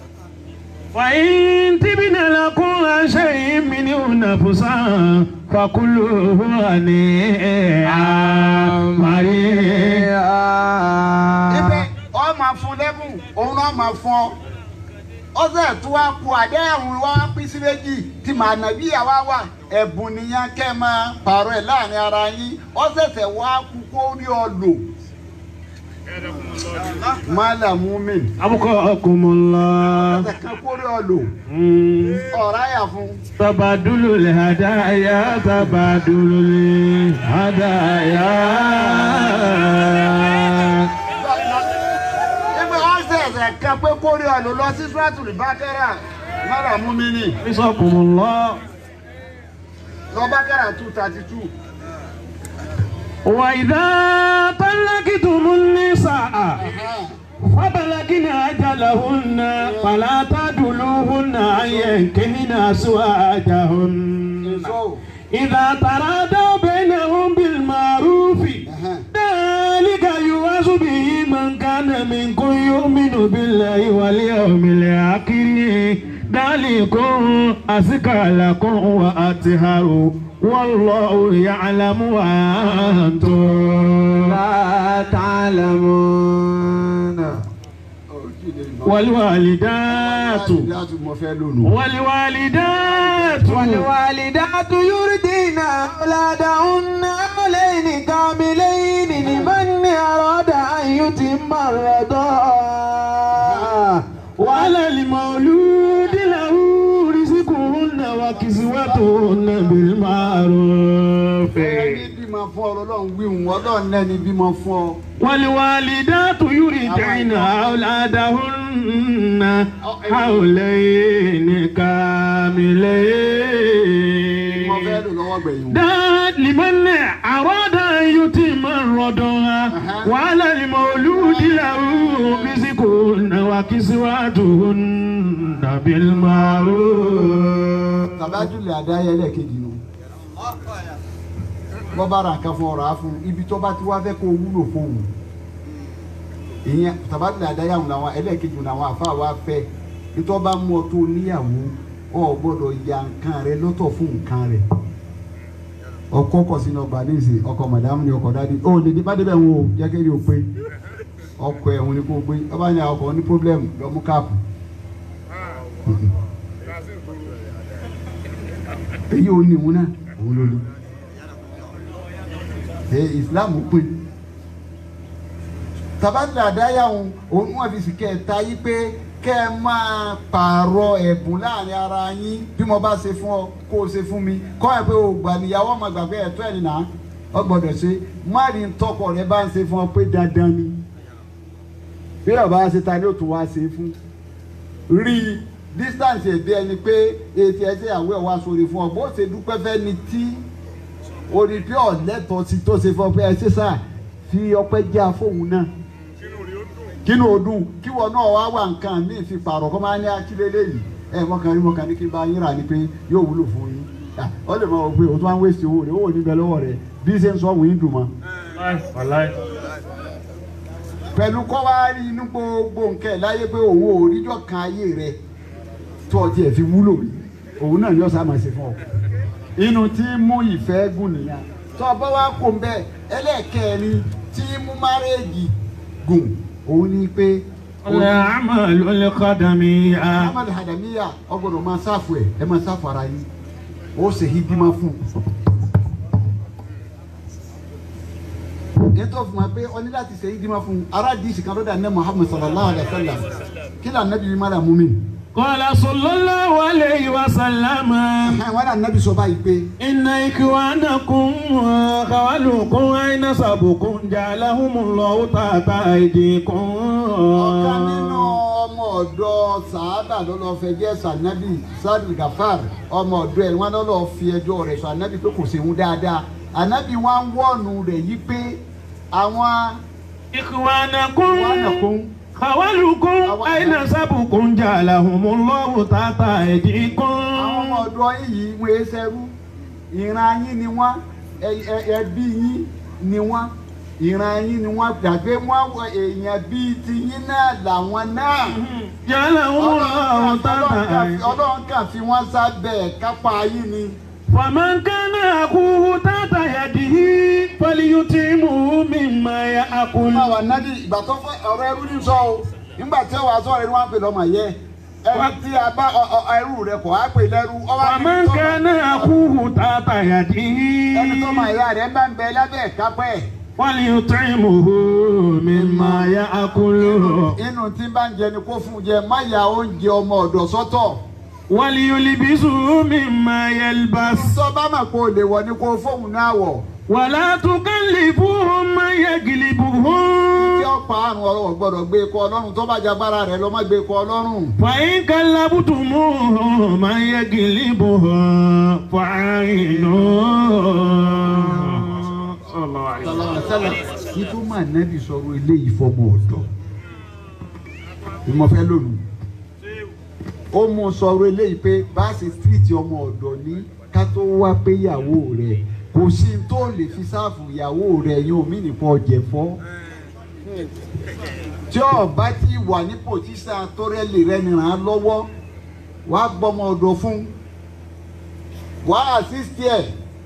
فإن تبن لكم عن شيء منه نفسا فكلوه هنيئا مريئا ibẹ̀ ọ máa fún lẹ́bùn òun náà máa fún ọ ọsẹ tó wá kú àdéhùn wa pín sí méjì tí màá nà bí àwa wà ẹ̀bùn nìyẹn kẹ́ ẹ máa pààrọ̀ ẹ̀ láàrin ara yín ọsẹsẹ wá kú kó rí ọ lò mọ́là múmi أبقاكم الله ọsẹ kan kó rí ọ lò مم. ọ̀rá yà fún تبادل الهدايا تبادل الهدايا ibi ọsẹsẹ kan pé kó rí ọ lò lọ sí sùràtù bákẹ́rà mọ́là múmi ni حفظكم الله lọ bákẹ́rà two thirty two. وإذا طلقتم النساء فبلغن أجلهن فلا تعدلوهن أن ينكحن أزواجهن إذا ترادوا بينهم بالمعروف ذلك يوعظ به من كان منكم يؤمن بالله واليوم الآخر ذلكم أزكى لكم وأطهر والله يعلم وأنتم لا تعلمون والوالدات láti mọ fẹ́ lónìí. والوالدات والوالدات يرضين أولادهن حولين كاملين لمن أراد أن يتم الرضاعة وعلى ọlọ́run wíhun ọlọ́run lẹ́ni bímọ fún ọ. والوالدات يرضعن أولادهن حولين mo fẹ́ كاملين lò lọ́wọ́ gbẹ̀yìn. ده لمن أراد أن يتم الرضاعة وعلى المولود له رزقهن وكسوتهن بالمعروف tàbájúlẹ̀ àdáyẹ lẹ́ẹ̀kejì nù. bọ́ bá ra nǹkan fún ọ̀rọ̀ á fún ibi tó bá ti wá fẹ́ kó wúlò fóun. ìyẹn tàbájúlẹ̀ àdáyẹ àwọn làwọn ẹlẹ́ẹ̀kejì làwọn àfáà wá fẹ́ nítorí bá mú ọ tó níyàwó ọ gbọ́dọ̀ ya nǹkan rẹ lọ́tọ̀ fún nǹkan rẹ. ọkọ kọ sínú ọgbà níìsín ọkọ màdàmú ni ọkọ dádì ó lè dé bá débẹ̀ wọn o jẹ́ kéde o pé ọkọ ẹ̀ wọn ni kò gbé ọba ní ọkọ ní pọ́blẹ́mù lọ́mú káàpù. èyí ò ní ìwúná òun ló ní ẹ islam pín tabadà àdáyà òun òun wọn fi sì kẹta yí pé kẹ ẹ máa pààrọ̀ ẹ̀bùn láàrin ara yín bí mo bá ṣe fún ọ kó o ṣe fún mi kọ́ ẹ pé o gbà níyàwó ọmọ gbàgbé ẹ̀tọ́ ẹ̀ nìyà ọ gbọ́dọ̀ ṣe má rí tọkọ rẹ bá ń ṣe fún ọ pé dandan ni bí ọba ṣe ta ni ó tún wá ṣe fún rí i distance èdè ẹni pé etí ẹsẹ àwẹ wa sórí fún ọ bó ṣe dúpẹ́ fẹ́ ni tí orí pé ọ̀lẹ́tọ̀ sí tó ṣe fún ọ pé ẹ ṣe sá fi ọpẹ́ já fóun náà kínú ọdún kíwọ náà wá wà nǹkan míì fi pààrọ̀ kọ́ máa ní akílélẹ́ yìí ẹ mọ̀kàn rí mọ̀kàn ní kí n bá yín rà ní pé yóò wúlò fún yín Ah, ọ lè máa wọ pé o tún wá ń wéṣì owó rẹ owó níbẹ̀ lọ́wọ́ rẹ bí ṣe ń sọ òun yín dùn mọ́ pẹ̀lú kọ́ wá rí inú gbogbo nǹkan ẹ̀ láyé pé òun ò ríjọ́ kan ayé rẹ̀ tó ọtí ẹ̀ fi wúlò rí òun náà yọ sáà máa ṣe fún ọ. inú tí mú ìfẹ́ gùn nìyà tó ọba wa kò ń bẹ ẹlẹ́ẹ̀kẹrin tí mú márẹ́ẹ̀jì gùn òun ni pé الأعمال الخدمية Ahmad Hadamiya ọgbọ́dọ̀ máa ṣàfù ẹ̀ ẹ máa ṣàfù ara yín ó ṣe hídímà fún ètò fún wa pé ọ ní láti ṣe hídímà fún ara díìsì kan lọ́dà ní Muhammad sallallahu alayhi wa sallam kí lóò anabi yìí má dà mú mi. قال صلى الله عليه وسلم wọn dà anabi sọ báyìí pé. إن إخوانكم خوالكم أين سبكم جعلهم الله تحت أيديكم ọ̀kan nínú ọmọ ọ̀dọ́ sàábà ló lọ́ọ́ fẹ́ jẹ́ sànábì sadi gafar ọmọ ọ̀dọ́ ẹ̀ wọ́n lọ́ọ́ fi ẹjọ́ rẹ̀ sọ ànábì pé kò ṣeun dáadáa ànábì wọn ń wọ́ọ̀nù rẹ̀ yí pé àwọn إخوانكم wánàkún خوالكم أين سبكم جعلهم الله تحت àwọn ọmọ أيديكم ọ̀dọ́ yìí wọ́n ẹ sẹ́rú ìran yín ni wọ́n ẹ- ẹ- ẹbí yín ni wọ́n ìran yín ni wọ́n gbàgbé wọ́n wọ èèyàn bíi ti yín náà làwọn náà. جعلهم الله تحت أيديكم ọlọ́run kàn fi wọ́n sábẹ́ kápá yín ni. فمن كان أخوه تحت يده فليطعمه مما يأكل máa wà nádì ìgbà tó fẹ́ ọ̀rọ̀ ẹrú ní sọ o nígbà tí wàá sọ̀rọ̀ ẹni wọ́n á pè lọ́mọ yẹ ẹni tí a bá ọ- ọ- ẹrú rẹ kọ̀ á pè lẹ́rú ọwọ́ á ní ومن tó- كان أخوه تحت يده ẹni tó máa yá rẹ bá ń bẹ lábẹ́ kápẹ́ فليطعمه مما يأكل inú tí bá ń jẹ ni kó fún jẹ má ya oúnjẹ ọmọ ọ̀dọ̀ sọ́tọ̀ وليلبسه مما يلبس tó bá mà kó o lè wọ̀ ni kó o fóun náà wọ̀ ولا تكلفوهم ما tí يغلبهم ó pa àrùn ọ̀rọ̀ gbọ́dọ̀ gbé kọ ọlọ́run tó bá jagbára rẹ lọ má gbé kọ ọlọ́run. فإن كلفتموه ما يغلبه فعينوه sálà kí tó máa nẹ́bí sọ̀rọ̀ eléyìí fọmọ ọ̀dọ̀ ìmọ̀fẹ́ lónìí ó mú sọ̀rọ̀ eléyìí pé bá a ṣe tírìtì ọmọ ọ̀dọ̀ ní ká tó wá pé ìyàwó rẹ̀ kò sí n tó lè fi sáàfù ìyàwó rẹ̀ yín omi nìkan ọ̀jẹ̀fọ́ tí ọba ti wà ní pòtísà tó rẹ̀ lè rẹ̀ nìran án lọ́wọ́ wàá gbọ́mọ ọ̀dọ̀ fún wàá àsísítì ẹ̀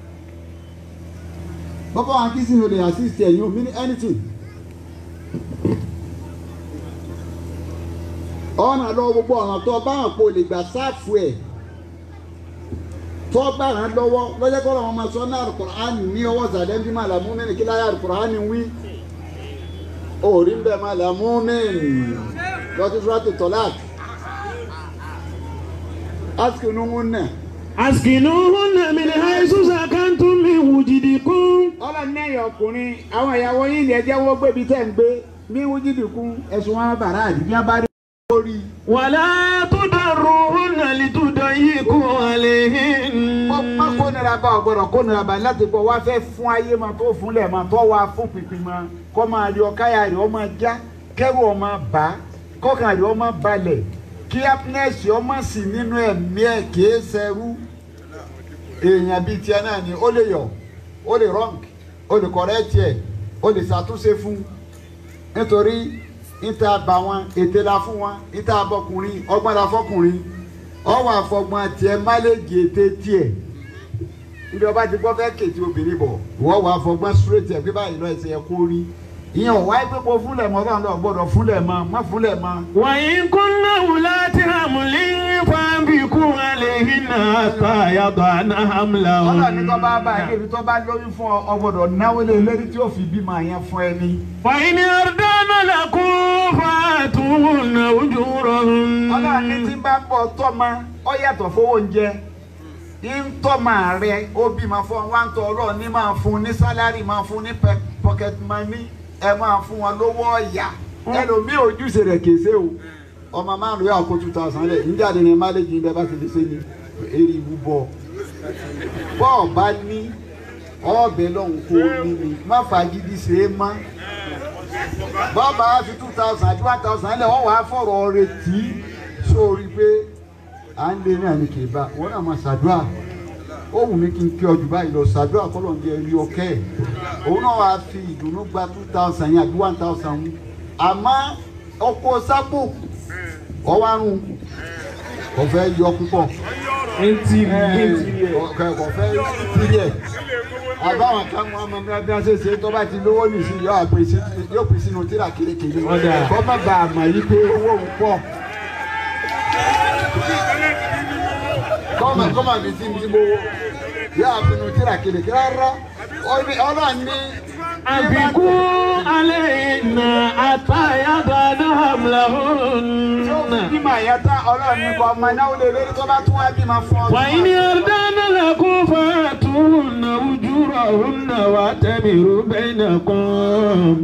bàbá wa kí sin olè assist ẹ̀ yóò mean anything. ọ̀nà lọ gbogbo ọ̀nà tó bá hàn pé o lè gbà sáàfù ẹ̀ tó bá hàn lọ́wọ́ lọ́jọ́ kọ́ làwọn máa sọ ní alukur'ani ní ọwọ́ sàdẹ́ bí máa làmú mẹ́rin kí láyé alukur'ani wí. orí ń bẹ̀ máa làmú mẹ́rin lọ́tí sùràtì tọ́lák. asikinu ń nà askinuhunna min haythu sakantum min wujidikum. ọlọ́run lẹ́yìn ọkùnrin àwọn ìyàwó yín ni ẹjẹ́ wọ́n gbé ibi tẹ́ ń gbé bí wújídìkún ẹ̀sùn wọn bàrà àdìgbì wọn bá rí lórí. wala tudarruhunna litudayyiqu alayhin. wọ́n má kó nira bá ọ̀gbọ́dọ̀ kó nira bá láti pọ̀ wá fẹ́ fún ayé ma tó fúnlẹ̀ ma tó wá fún pínpín ma kọ́ máa rí ọkáyà rẹ̀ ọmọ já kẹ́rù ọmọ bá kọ́kàn rẹ̀ ọmọ balẹ̀ kí happiness ọmọ sì nínú ẹ̀mí ẹ̀ kìí ṣẹrú èèyàn bíi tiẹ̀ náà ni ó lè yọ̀ ó lè wrong ó lè correct ẹ̀ ó lè ṣàtúnṣe fún nítorí níta bá wọn ètè la fún wọn níta bọkùnrin ọgbọ́n la fọkùnrin ọwọ́ àfọgbọ́n tiẹ̀ máléjì ètè tiẹ̀ níbi ọba ti gbọ́ fẹ́ kètì obìnrin bọ̀ wọ́n wà fọgbọ́n straight ẹ̀ pé báyìí lọ ẹsẹ̀ ẹ̀ kó rí ìyẹn ò wáyé pé kó fúnlẹ̀ mọ́ ọlọ́run lọ gbọ́dọ̀ fúnlẹ̀ mọ́ má fúnlẹ̀ mọ́. wa in kunna ulati hamlin fanbiku alayhinna hatta yadana hamlahun. ọlọ́run ní tó bá bá ẹ débi tó bá lóyún fún ọ ọ gbọ́dọ̀ náwó lé lérí tí ó fi bímọ yẹn fún ẹ ní. fa in ardana lakum fatuhunna ujurahun. ọlọ́run ní tí ń bá ń bọ̀ tọ́mọ ọ yàtọ̀ fowó oúnjẹ ń tọ́mọ rẹ ó bímọ fún ọ wá ń tọ́ ọlọ́run ní máa fún ní sálárì máa fún ní pe- pocket money ẹ máa fún wọn lówó ọ̀yà ẹlòmíì ojúṣe rẹ̀ kèsè o ọmọ márùn yóò kó two thousand lẹ̀ níjàde ní máléjì ní ẹ bá ti lè ṣe ní eré ìwú bọ̀ bọ́ọ̀ bá ní ọ̀bẹ lọ́hùn kó o ní ni má fagídí ṣe é mọ́ bọ́ọ̀ bá fi two thousand àti one thousand lẹ̀ wọ́n wàá fọ̀rọ̀ retí sórí pé à ń lé náà ní kì í bá wọn náà máa ṣàdúrà ó wù mí kí n kí ọ jù báyìí lọ ṣàdúrà kọ́lọ̀ ń jẹ rí ọkẹ́ ẹ̀ òun náà wàá fi ìdùnnú gba two thousand yẹn àbí one thousand mú àmọ́ ọkọ̀ sápò ọwárùn kò fẹ́ yọ púpọ̀ ntí kò fẹ́ tìrì ẹ̀ àbáwọn kan mú ọmọ mi bí wọ́n ṣe ṣe tó bá ti lówó nìsí yóò àpè sí yóò pè sínú tíra kérékèré Ọ̀dà. kọ́ má bàa mọ̀ yí pé owó òun pọ̀ kọ́mọ kọ́mọ mi ti mi gbowó yóò àpinnu tíra kérékèré rárá ọlọ́run ní. àbíkú alayhinna hatta yadana hamlahun. bímọ àyàtá ọlọ́run ní kọ́ ọmọ náà ó lè lórí tó bá tún wá bímọ fún ọ. wa in ardana lakum fatuhunna ujurahunna wa'tamiru bainakum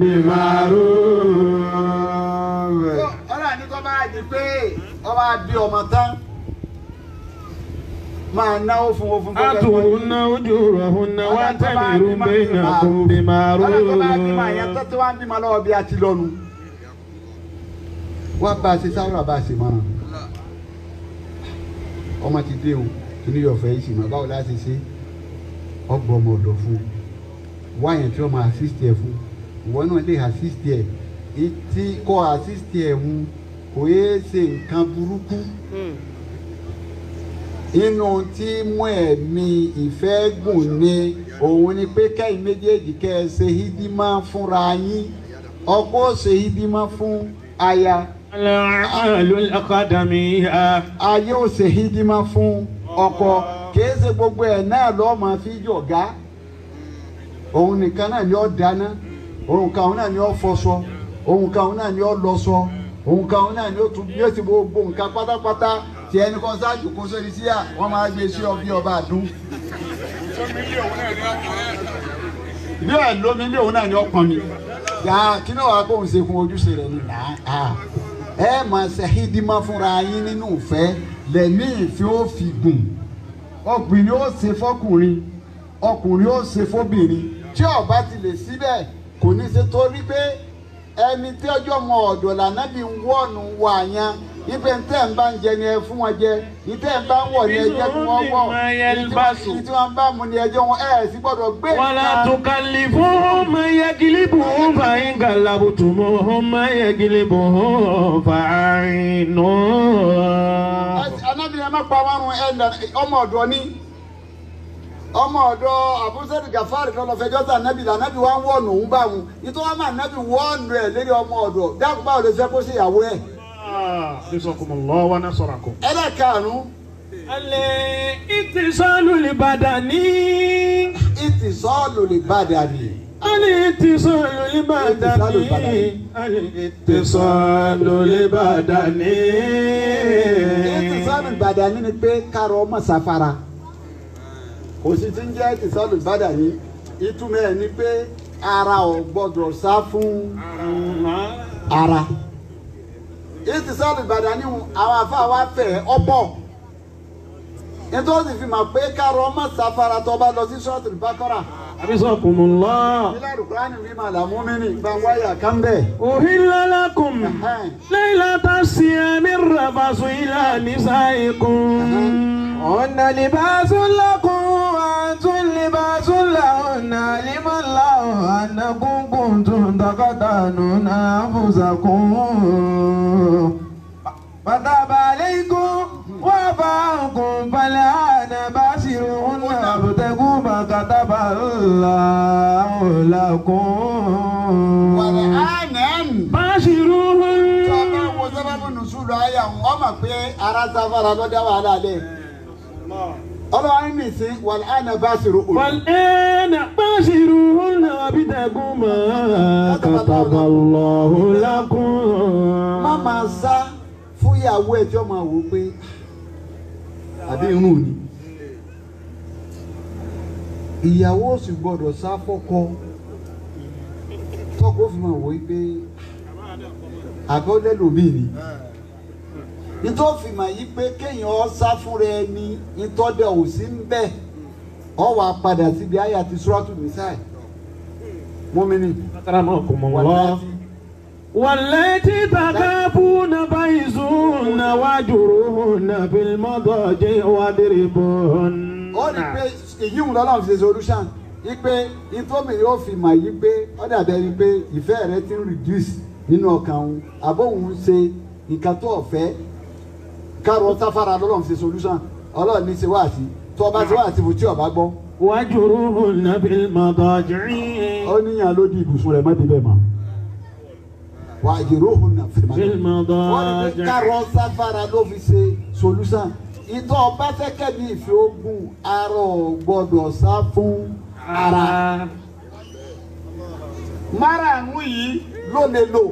bima'ruf. ọlọ́run ní kọ́ bá di pé ọba bí ọmọ tán máa náwó fún wọn fún gbogbo ẹgbẹ́. Atuhunna ujurahunna wa'tamiru bainakum ọlọ́run tó bá bímọ àyàtá bima'ruf. tí wọ́n á bímọ lọ́wọ́ bí a ti lọ́nu. wọ́n bá a ṣe sáwúrà bá a ṣe mọ́ràn. ọmọ ti dé o kìíní ọ̀fẹ́ yìí sì mọ́ báwo la ṣe ṣe ọgbọ́n ọmọ ọ̀dọ̀ fún un wáyẹn tí wọ́n máa assist ẹ̀ fún ìwọ náà lè assist ẹ̀ tí kò assist ẹ̀ mú kò yéé ṣe nǹkan burúkú inú tí mú ẹ̀mí ìfẹ́ gùn ni òun ni pé kẹ́yìn méjèèjì kẹ́ ẹ ṣe hídímà fúnra yín ọkọ ó ṣe hídímà fún aya Al-a'malul aqdamiyya. ayé ò ṣe hídímà fún ọkọ kìí ṣe gbogbo ẹ̀ náà lọ́ọ́ máa fi jọ̀gá òun nìkan náà ni ó dáná òun kan òun náà ni ó fọṣọ òun kan òun náà ni ó lọṣọ òun kan òun náà ni ó tún bí ó ti gbogbo nǹkan pátápátá tí ẹni kan ṣáàjù kó sórí síyà wọ́n máa gbé sí ọ bí ọba àdún. bí ẹ lómi ilé òun náà ni ó pọn mi yà á kí náà wàá kóun ṣe fún ojúṣe rẹ ni nà á ẹ máa ṣe hídímà fúnra yín nínú ìfẹ́ lẹ́mí ìfẹ́ ó fi gùn ọkùnrin ó ṣe fọkùnrin ọkùnrin ó ṣe fóbìnrin tí ọba ti lè síbẹ̀ kò ní ṣe torí pé ẹni tí ọjọ́ mọ ọ̀dọ̀ lànà bí wọ́ọ̀nù wà yẹn ipe ntẹ́ ń bá ń jẹ ni ẹ fún wọn jẹ ìtẹ́ ń bá ń wọ̀ ni ẹ jẹ́ kí wọ́n wọ̀ ìtí wọ́n bá mu ni ẹ jẹ́ wọn ẹ̀ sì gbọ́dọ̀ gbé ولا تكلفوهم من يجلبهم فإن كلفتموهم من يجلبهم فأعينوه anábìyẹn má pa márùn ẹ nà ọmọ ọ̀dọ̀ ni ọmọ ọ̀dọ̀ abusadu gafari lọlọ fẹjọ sí anabi la anabi wa ń wọnù ń bá wọn nítorí wọn máa anabi wọnù ẹ lérí ọmọ ọ̀dọ̀ dákun báwo lè fẹ́ kó sí ìyàwó ẹ. نصركم الله ونصركم ẹlẹ́karùn-ún الاتصال البدني ìtìsọ́ọ̀lù lè bá dàbí. الاتصال البدني الاتصال البدني ìtìsọ́ọ̀lù ìbàdàn ni pé kárọ̀ ọmọ sàfara kò sí ti ń jẹ́ ìsọ̀lù ìbàdà ní ìtumọ̀ ẹ̀ ni pé ara ò gbọ́dọ̀ sá fún ara ìsọ̀lù ìbàdà ní àwọn afáà wa fẹ̀ ọ̀pọ̀ nítorí fi mọ̀ pé kárọ̀ ọmọ sáfara tó bá lọ sí ṣọ́ọ̀tì bákọ́rà Abisakumullah. ilé àdùkúránì wí màlà múmínì gbàngbáyà kánbẹ̀. Uhilla lakum laylata siyami rafasu ila nisaikum. هن لباس لكم وأنتم لباس لهن علم الله أنكم كنتم تختانون أنفسكم فتاب عليكم وعفى عنكم فالآن باشروهن وابتغوا ما كتب الله لكم wàlẹ̀ ánẹ́ẹ̀nì. Bashiruhun. tó o bá wo sábàbù nùsùlù ayé àwọn ọmọ pé ara sáfara ló dá wàhálà lẹ̀. ọlọ́run ní ìsín wàlẹ̀ ánẹ́ bá ṣòro òun. والآن باشروهن وابتغوا ما كتب الله لكم. má máa sá fún ìyàwó ẹ̀ tí ó máa wò ó pé àbí irun ni. ìyàwó ò sì gbọ́dọ̀ sá fọ́kọ tọ́kọ fi máa wò ó pé àgọ́lẹ́ lòmíì ni. nítorí fi máa yí pé kéèyàn ọ sá fúnra ẹni nítọ́dẹ̀ ò sí ń bẹ̀ ọ wà padà síbi àyà ti sùrọ́tù nìsáì mọ́mìnì أكرمكم wà الله. láti. والتي تخافون بيزون واجروهن في المضاجع واضربوهن ó ní pé èyí ń lọ́lọ́run fi ṣe solution ipe ìtòmí yóò fi mà yí pé ó dàbí ẹni pé ìfẹ́ rẹ ti ń reduce nínú ọkàn òun àbó òun ṣe nǹkan tó ọ̀fẹ́ kárọ̀ sáfárà lọ́lọ́run fi ṣe solution ọlọ́run ní ṣe wá sí tó ọba ṣe wá sí fún tí ọba gbọ́ واجروهن في المضاجع ó níyàn ló di ibùsùn rẹ̀ mọ́ débẹ̀ mọ́ wà á jèrò òhun náà fìdí في mọ́ wọ́n ní pé المضاجع kárọ̀ sáfárà ló fi ṣe solution ìtọ́ ọba fẹ́kẹ́ bí ìfẹ́ ogun arọ gbọ́dọ̀ sá fún ara. márààrún yìí ló lè lò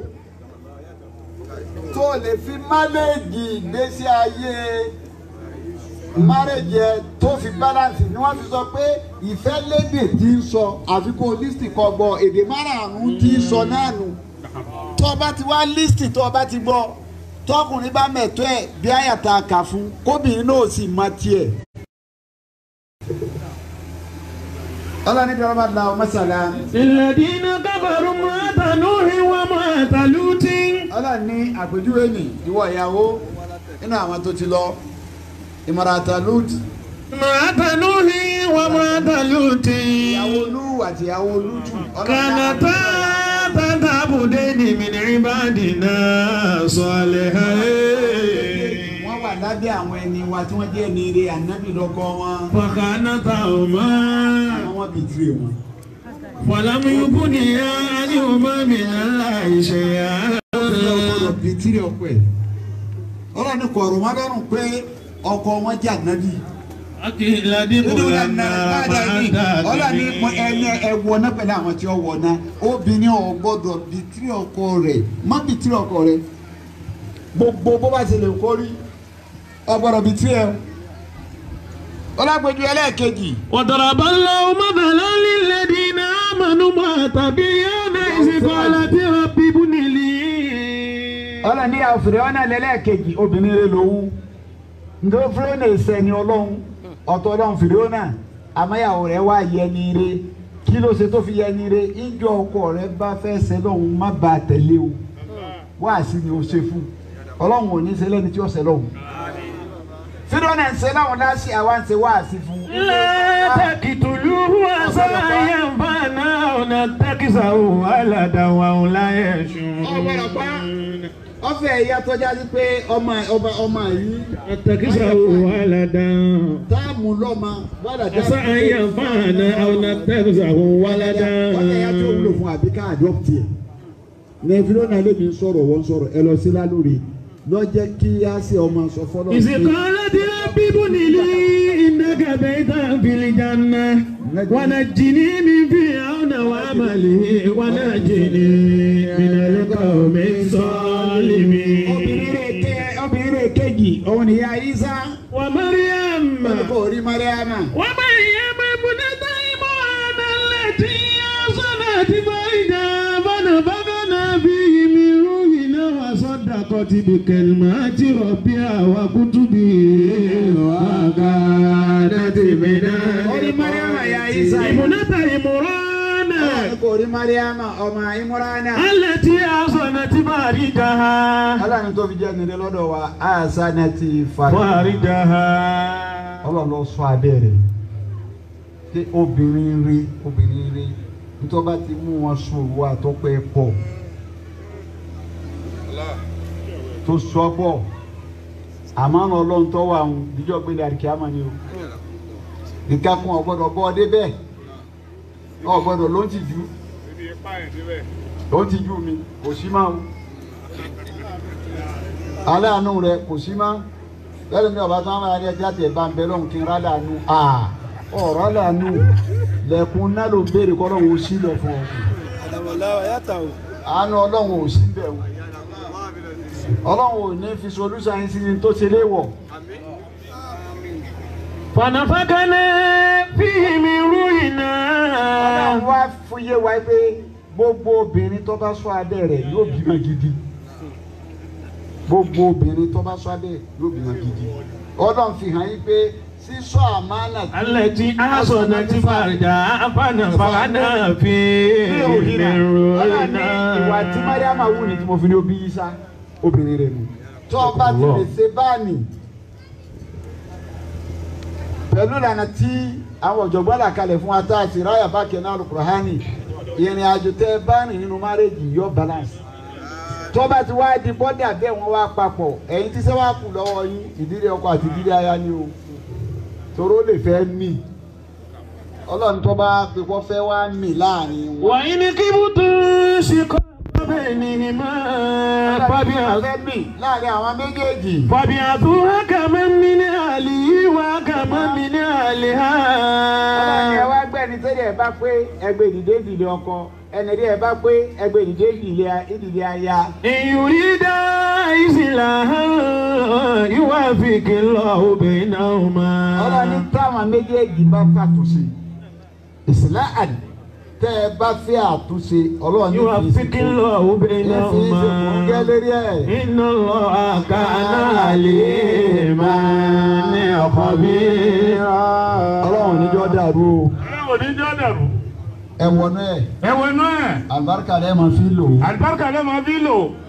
tó lè fi máléèjì ìgbésí ayé márèjì ẹ tó fi balance ni wọ́n fi sọ pé ìfẹ́ lédè tí ń sọ àfi kó lísìtì kọ gbọ́ èdè márààrún tí ń sọ náà nù tó o bá ti wá lísìtì tó o bá ti gbọ́ tọkùnrin bá mẹ̀tọ́ ẹ̀ bí àyàtà kà fún kóbìnrin náà sì mọ tiẹ̀. ọlọ́ni bí wọ́n bá la ọmọ sàlá. الذين كفروا امرأة نوح وامرأة لوط ọlọ́run ní àpèjúwe nì ìwọ ìyàwó nínú àwọn tó ti lọ ìmọ̀ràtà lùtì امرأة نوح وامرأة لوط ìyàwó lù àti ìyàwó lùtù. كانتا تتعبدين من عبادنا صالحين wọ́n wà lábẹ́ àwọn ẹni wa tí wọ́n jẹ́ ẹni ire ànábì lọ́kọ́ wọn. فخانتهما àwọn wọn bìí tiri wọn. ولم يغنيا عنهما من الله شيئا ọgbọ́dọ̀ bìí tiri ọkọ ẹ̀. ọlọ́run ní kọ̀ọ̀rọ̀ wọn lọ́rùn pé ọkọ wọn jẹ́ ànábì. أكيد nínú دبر ìlànà báyìí ọlọ́run ní mọ ẹni ẹwọ náà pẹ̀lú àwọn tí ó wọ̀ náà obìnrin ò gbọ́dọ̀ bìí tiri ọkọ rẹ̀ má bìí tiri ọkọ rẹ̀ gbogbo bó bá ṣe lè kórí ọgbọ́dọ̀ bìí tiri ẹ̀ ọlágbèjú ẹlẹ́ẹ̀kejì وضرب الله مثلا للذين آمنوا امرأة فرعون إذ قالت رب ابن لي ọlọ́ni àfìrẹ́ ọ̀nà lẹ́lẹ́ẹ̀kejì obìnrin rẹ̀ lòun nítorí fúlọ́nà ìsẹ̀ni ọlọ́run ọ̀tọ̀ ọlọ́run fìrẹ́ ọ̀nà àmọ́yàwó rẹ̀ wá yẹni rẹ̀ kí ló ṣe tó fi yẹni rẹ̀ ìjọ ọkọ rẹ̀ bá fẹ́ ṣe lọ́hùn má ba tẹ̀lé o wá sí ni o ṣe fún ọlọ́run ò ní ṣe lẹ́ni tí ó ṣe lọ́hùn fìrẹ́ ọ̀nà ń ṣe láwọn láṣì àwa ń ṣe wá sí fún. لا تقتلوه عسى أن ينفعنا أو نتخذه ولدا وهم لا يشعرون ọfẹ ẹyà tọjá sí pé ọmọ ọba ọmọ yìí نتخذه ولدا táàmù lọ́mọ bọ́dà عسى أن ينفعنا أو نتخذه ولدا wọ́n yà tó wúlò fún àbí ká adopt yẹ. nẹ́fìló náà lèmi ń sọ̀rọ̀ wọ́n ń sọ̀rọ̀ ẹ lọ sí lálórí lọ́jẹ́ kí á sí ọmọ sọ fọ́lọ́ إذ قالت رب ابن لي إنك بيتا في الجنة ونجني من فرعون وعمله ونجني من القوم الظالمين obìnrin rẹ̀ kejì òun ni ya isa ومريم wọn kò rí mariama ومريم وصدقت بكلمات ربها وكتبه وكانت من Orí Mariama ya Isa yìí. ابنة عمران Ọlọ́run kò rí Mariama ọmọ Imurana. التي أحصنت فرجها Ọlọ́run tó fi jẹ́ nílé lọ́dọ̀ wa àṣà náà ti fàrí. فرجها Ọlọ́run lọ sọ abẹ́ rẹ̀ pé obìnrin rí obìnrin rí nítorí bá ti mú wọn sùn òwò àtọ́pẹ́ pọ̀ tó sọ pọ̀ àmọ́ ọ̀nà ọlọ́run tó wà ń díjọ́ gbélé àríkíámà ni o nǹkan kan ọ̀gbọ́dọ̀ bọ́ ọ débẹ̀ ọ̀gbọ́dọ̀ ló ń ti jù ló ń ti jù mi kò sí máa o aláàánú rẹ kò sí máa lẹ́nu mi ọba tó ń bá yẹn tí a tẹ̀ bá ń bẹ lọ́hùn kí n rálá nu ọ̀rọ̀ rálá nu lẹ́kùn náà ló béèrè kọ́ lọ́hùn ó sí lẹ̀ fún ọ. àánú ọlọ́hùn ò sí bẹ̀ o ọlọ́hùn ò ní fi solúsàn yín sí ni tó ṣe léwọ̀. فنفخنا فيه من روحنا ọlọ́run wá fúyé wa pé gbogbo obìnrin tó bá sọ abẹ́ rẹ̀ yóò bímọ gidi gbogbo obìnrin tó bá sọ abẹ́ rẹ̀ yóò bímọ gidi ọlọ́run fi hàn yín pé sísọ àmánà tí التي أحصنت فرجها فنفخنا فيه من ọlọ́run ní ìwà tí روحنا mariama wù ní tí mo fi ní obi yíṣá obìnrin rẹ̀ nù tó o bá ti lè ṣe báàmì pẹ̀lú ìlànà tí àwọn ọ̀jọ̀gbọ́n là kalẹ̀ fún wa tá a sì ráyà bá kẹ́ náà lùkùrọ̀hánì ìrìn àjò tẹ́ ẹ bá rìn nínú márèjì yọ balance tó bá ti wá di bọ́dà bẹ́ẹ̀ wọ́n wá papọ̀ ẹ̀yin tí sẹ́wà kù lọ́wọ́ yín ìdílé ọkọ àti ìdílé aya ni o toró lè fẹ́ mì ọlọ́run tó bá pè kọ́ fẹ́ wá mì láàrin wọn. وإن كبتم شقاق بينهما فبعث fẹ́ mì láàrin àwọn méjèèjì. فبعثوا حكما من أهله وحكما من ọlọ́run ẹ أهلها wá gbẹ́ni tẹ́lẹ̀ ẹ bá pé ẹgbẹ́ ìdílé ìdílé ọkọ ẹni rí ẹ bá pé ẹgbẹ́ ìdílé ìdílé ìdílé aya. إن يريدا إصلاحا يوافق الله ọlọ́run ní بينهما táwọn méjèèjì bá fàtúnṣe ìsìláàdì tẹ́ ẹ bá fẹ́ àtúnṣe ọlọ́run ní kì í يوافق ṣe الله kò ní fi ṣe kò ń gẹ́ بينهما lérí ẹ̀. إن الله كان عليما خبيرا ọlọ́run níjọ́ dàrú o ọlọ́run níjọ́ dàrú. ẹ wọnú ẹ̀ ẹ̀wọ̀n náà àlùbáríkà rẹ̀ máa fi lò ó. àlùbáríkà ló máa fi lò.